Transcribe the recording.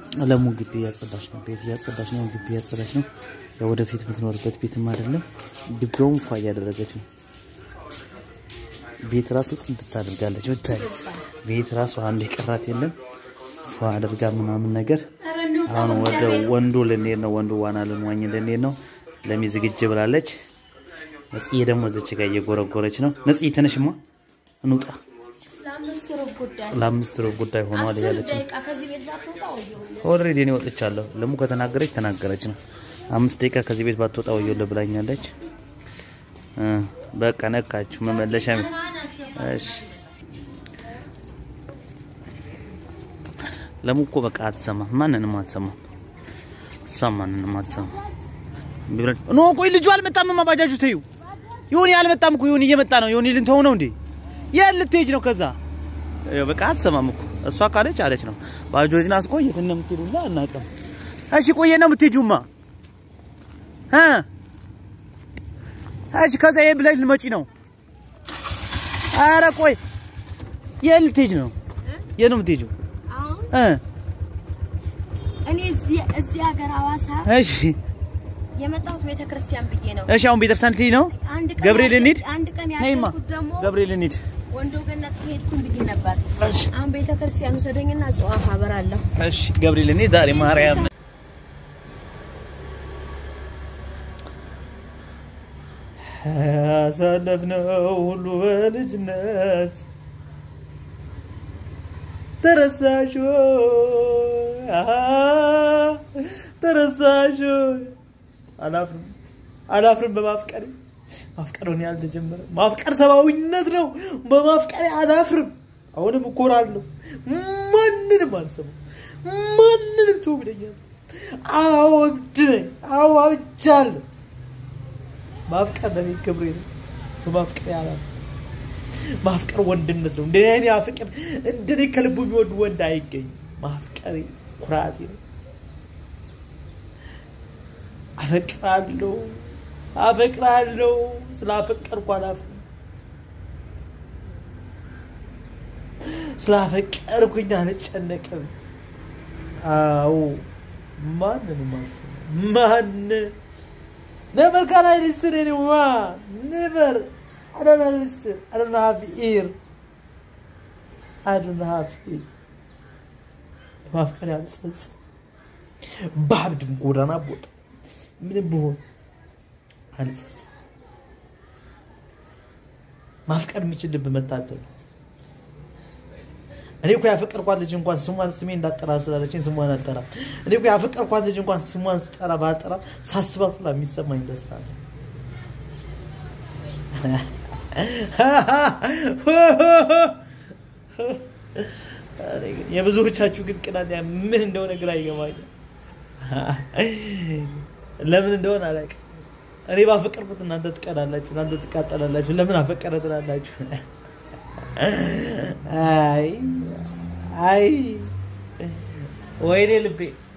ለሙ ግቢ እያጸዳች ነው። ቤት እያጸዳች ነው። ግቢ እያጸዳች ነው። ያው ወደፊት የምትኖርበት ቤትም አይደለም። ግቢውም ፏ እያደረገች ነው። ቤት ራሱ ጽድት አድርጋለች። ብታይ ቤት ራሱ አንድ የቀራት የለም። ፏ አድርጋ ምናምን ነገር አሁን ወደ ወንዱ ልንሄድ ነው። ወንዱ ዋና ልንዋኝ ልንሄድ ነው። ለሚ ዝግጅ ብላለች። ነጽዬ ደግሞ እዚች ጋር እየጎረጎረች ነው። ነጽዬ ተነሽማ እንውጣ፣ ለአምስት ሩብ ጉዳይ ሆኗል እያለች ነው። ኦልሬዲ እኔ ወጥቻለሁ። ለሙ ከተናገረች ተናገረች ነው። አምስት ደቂቃ ከዚህ ቤት ባትወጣ ወዮልህ ብላኛለች። እ በቃ ነካችሁ መመለሻ እሺ ለሙ እኮ በቃ አትሰማም፣ ማንንም አትሰማም። እሷ ማንንም አትሰማም። ኖ ቆይ ልጁ አልመጣም። ባጃጁ ተዩ ይሁን አልመጣም እኮ ይሁን እየመጣ ነው። ይሁን ልንተው ነው እንዴ? የት ልትሄጅ ነው? ከዛ በቃ አትሰማም እኮ እሷ ካለች አለች ነው። ባጃጁን አስቆየት እና የምትሄዱላ አናውቅም። እሺ ቆየ ነው የምትሄጂውማ እ እሺ ከዛ ይሄን ብለሽ ልመጪ ነው። ኧረ ቆይ የት ልትሄጂ ነው? የት ነው የምትሄጂው? እ እኔ እዚህ እዚህ ሀገር ሐዋሳ እሺ የመጣሁት ቤተ ክርስቲያን ብዬ ነው። እሺ አሁን ቤተክርስቲያን ልትሄጂ ነው? አንድ ቀን ገብርኤል ያደር- እንሂድ? አንድ ቀን ነይማ ያደርኩት ደግሞ ገብርኤል እንሂድ። ወንዶ ገነት ከሄድኩኝ ብዬ ነበር። እሺ አሁን ቤተ ክርስቲያን ውሰደኝና ጽዋፍ አበራለሁ። እሺ ገብርኤል እንሂድ። ዛሬ ማርያም ያሳለፍነው ሁሉ በልጅነት ተረሳሽ ወይ? አሃ፣ ተረሳሽ ወይ? አላፍርም አላፍርም በማፍቀሬ ማፍቀሩን ያልተጀመረ ማፍቀር ሰብአዊነት ነው። በማፍቀሬ አላፍርም። አሁንም እኮራለሁ። ማንንም አልሰማም። ማንንም ተው ይለኛል። አዎ እብድ ነኝ። አዎ አብጃለሁ። ማፍቀር ለኔ ክብሬ ነው። በማፍቀሬ አላፍርም። ማፍቀር ወንድነት ነው። እንደኔ አይነት ፍቅር እንደኔ ከልቡ የሚወድ ወንድ አይገኝም። ማፍቀሬ ኩራቴ ነው። አፈቅራለሁ አፈቅራለሁ። ስላፈቀርኩ አላፍርም። ስላፈቀርኩኝ አልጨነቅም። አዎ ማንንም አልሰማም። ማን ነበር ካን አይ ሊስትን ኤኒዋን ኔቨር I don't understand. I don't have ear. I don't have ear. ማፍቀር ያልጸጽ በአብድም ጎዳና ቦጣ ምንም ብሆን አልጸጽ ማፍቀር የምችል ልብ መታደል ነው። እኔ እኮ ያፈቀርኳት ልጅ እንኳን ስሟን ስሜ እንዳጠራ ስላለችኝ ስሟን አልጠራም። እኔ እኮ ያፈቀርኳት ልጅ እንኳን ስሟን ስጠራ ባልጠራም ሳስባት ሁላ የሚሰማኝ ደስታ አለ። እኔ ግን የብዙዎቻችሁ ግን ቅናት ምን እንደሆነ ግራ ይገባኛል። ለምን እንደሆነ አላውቅም። እኔ ባፈቀርኩት እናንተ ትቀናላችሁ፣ እናንተ ትቃጠላላችሁ። ለምን አፈቀረ ትላላችሁ? አይ አይ ወይኔ ልቤ